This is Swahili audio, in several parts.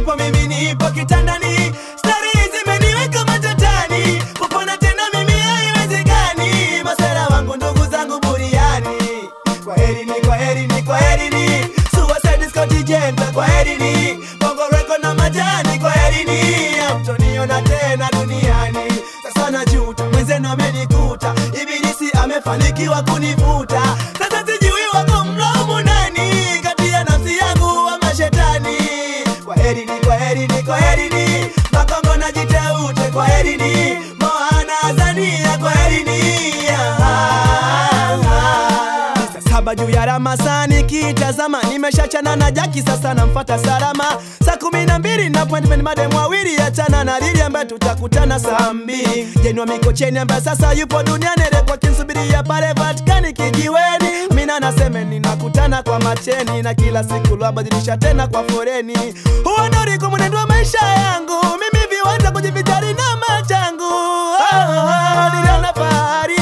nilipo mimi nipo kitandani, stari zimeniweka matatani, kupona tena mimi haiwezekani, masera wangu ndugu zangu buriani. Kwa heri ni kwa heri ni kwa heri ni Suicide Scott Jenta kwa heri ni Bongo Record na majani kwa heri ni Hamtoniona tena duniani Sasa najuta mwenzenu amenikuta Ibilisi amefanikiwa kunivuta Sasa sijui wako mlaumu nani Kati ya nafsi yangu wa mashetani Kwa heri ni kwa heri ni kwa heri ni Makongo na jiteute kwa heri ni Moana Azania kwa heri ni Saa saba juu ya Ramasani kitazama, nimeshachana na Jaki, sasa namfata Salama. Saa kumi na mbili na appointment madem wawili, achana na Lili ambaye tutakutana saa mbili. Jenua Mikocheni ambaye sasa yupo duniani, rekwa kinsubiria pale Vatikani kijiweni. Mina naseme ninakutana kwa macheni, na kila siku lwabadilisha tena kwa foreni. Huo ndo ulikuwa mwenendo wa maisha yangu, mimi viwanja kujivijali na machangu. Oh, oh, oh, niliona fahari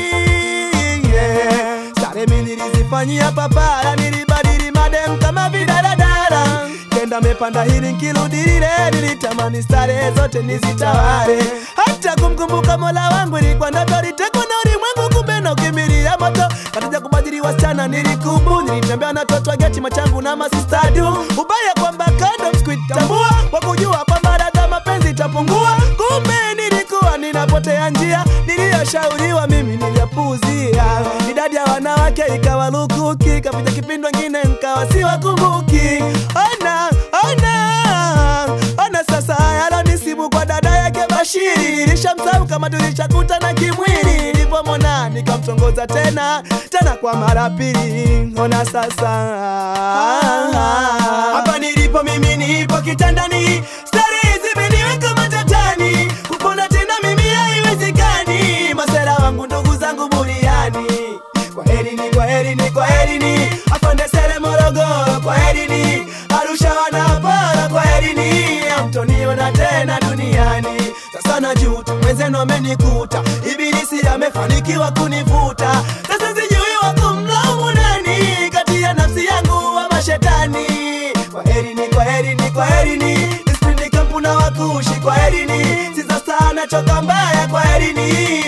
yeah. Stare mi nilizifanyia papara, nilibadili madem kama vidaradara, kenda mepanda hili nkirudi lile, nilitamani stare zote nizitawale, hata kumkumbuka mola wangu ilikuwa ndoto, litekwa na ulimwengu, kumbe na ukimbilia moto, katika kubadili wasichana nilikubu, nilitembea na toto geti machangu na masistadu, ubaya kwamba kando sikuitambua, kwa kujua kwamba dada mapenzi itapungua, kumbe nilikuwa ninapotea njia, niliyoshauriwa mimi niliyapuuzia, idadi ya wanawake ikawa lukuki, kapita kipindi wengine nkawa siwakumbuki. Ona, ona, ona sasa yalonisibu kwa dada yake Bashiri, nilishamsahau kama tulishakutana kimwili, nilipomwona nikamtongoza tena tena kwa mara pili. Ona sasa hapa nilipo mimi nipo kitandani, stari zimeniweka matatani, kupona tena mimi haiwezekani, masera wangu ndugu zangu buriani. Kwa heri ni kwa heri ni kwa heri ni afande sere Morogoro, kwa heri ni Arusha wanapara, kwa heri ni hamtoniona tena duniani. Sasa najuta mwenzenu amenikuta, ibilisi amefanikiwa kunivuta. Sasa sijui wako mlaumu nani kati ya nafsi yangu wa mashetani. Kwa heri ni kwa heri ni kwa heri ni Nisipindi kampu na wakushi, kwa heri ni Siza sana choka mbaya, kwa heri ni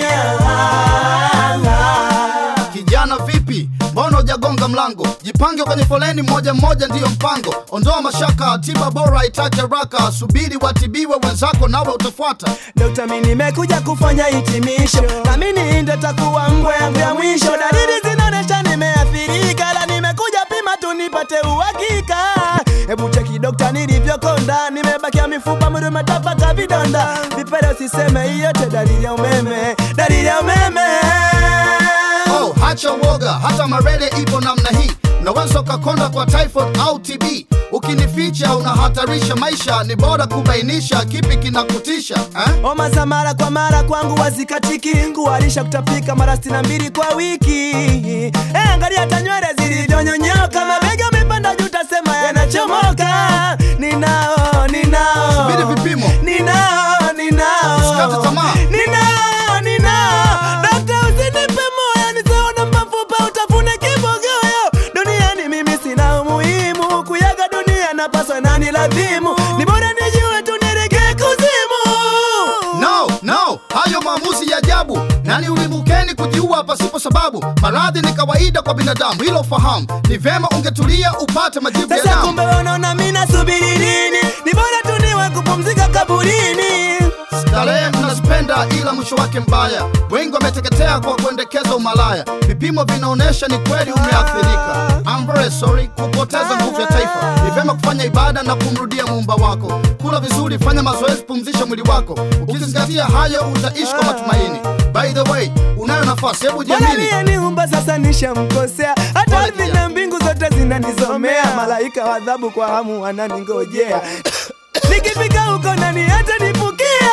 Kijana vipi, mbona hujagonga mlango? Jipange kwenye foleni, moja mmoja ndiyo mpango. Ondoa mashaka, tiba bora itake haraka. Subiri watibiwe wenzako, nawe utafuata. Dokta, mi nimekuja kufanya hitimisho, na mimi ndo takuwa mbwa yangu ya mwisho. Dalili zinaonesha nimeathirika, la nimekuja pima tu nipate uhakika. Hebu cheki dokta, nilivyokonda, nimebakia mifupa, mwili umetapaka vidonda. Vipele usiseme, hiyo yote dalili ya umeme, dalili ya umeme. Oh, hacha uoga, hata malaria ipo namna hii. Unaweza ukakonda kwa typhoid au TB. Ukinificha unahatarisha maisha, ni bora kubainisha kipi kinakutisha eh? Homa za mara kwa mara kwangu wazikatiki, kuharisha kutapika mara sitini na mbili kwa wiki. Eh, angalia hata nywele zilivyonyonyoka, mabega amepanda juu, tasema yanachomoka. Ninao, ninao, Subiri vipimo. ninao, ninao, Usikate tamaa. ninao, ninao. Dokta, usinipe moyo, nisione mafupa, utafune kibogoyo. Duniani mimi sina umuhimu, kuyaga dunia napaswa nani lazimu, ni bora nijue tu nielekee kuzimu. No, no, hayo maamuzi ya ajabu. Nani ulimukeni kujiua pasipo sababu? Maradhi ni kawaida kwa binadamu, hilo fahamu. Ni vema ungetulia upate majibu ya Sasa damu. kumbe wanaona mimi nasubiri nini? Ni bora tu niwe kupumzika kaburini. Starehe mnazipenda ila mwisho wake mbaya. Wengi wameteketea kwa kuendekeza umalaya. Vipimo vinaonyesha ni kweli umeathirika. I'm very sorry kupoteza nguvu ya taifa. Ni vyema kufanya ibada na kumrudia muumba wako. Kula vizuri, fanya mazoezi, pumzisha mwili wako. Ukizingatia hayo utaishi kwa matumaini. By the way, unayo nafasi, hebu Bwana jiamini. aliyeniumba sasa nishamkosea, hata Bwana ardhi kijana. na mbingu zote zinanisomea, malaika wa adhabu kwa hamu wananingojea. Nikifika huko nani hata nipukia?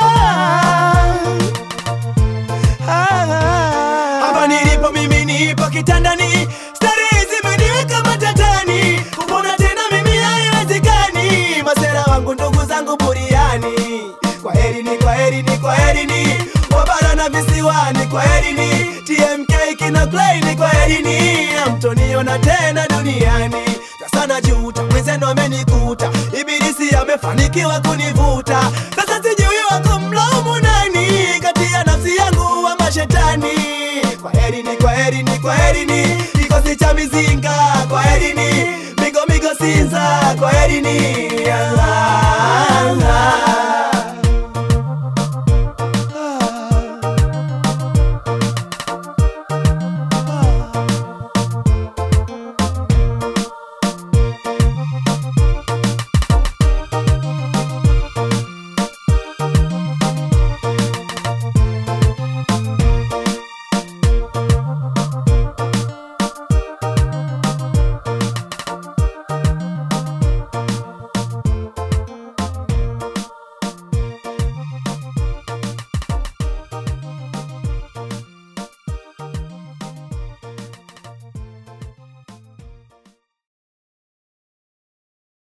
Hapa nilipo mimi nipo kitandani, stare zimeniweka matatani, kupona tena mimi haiwezekani, masera wangu ndugu zangu buriani. Kwa heri ni kwa heri ni kwa heri ni wabara na visiwani, kwa heri ni TMK kina Klein, kwa heri ni hamtoniona tena duniani. Sasa najuta mwenzenu amenikuta, ibilisi umefanikiwa kunivuta sasa sijui wako mlaumu nani kati ya nafsi yangu ama shetani kwa herini kwa herini kwa herini kikosi cha mizinga kwa herini migo migo sinza kwa herini Allah.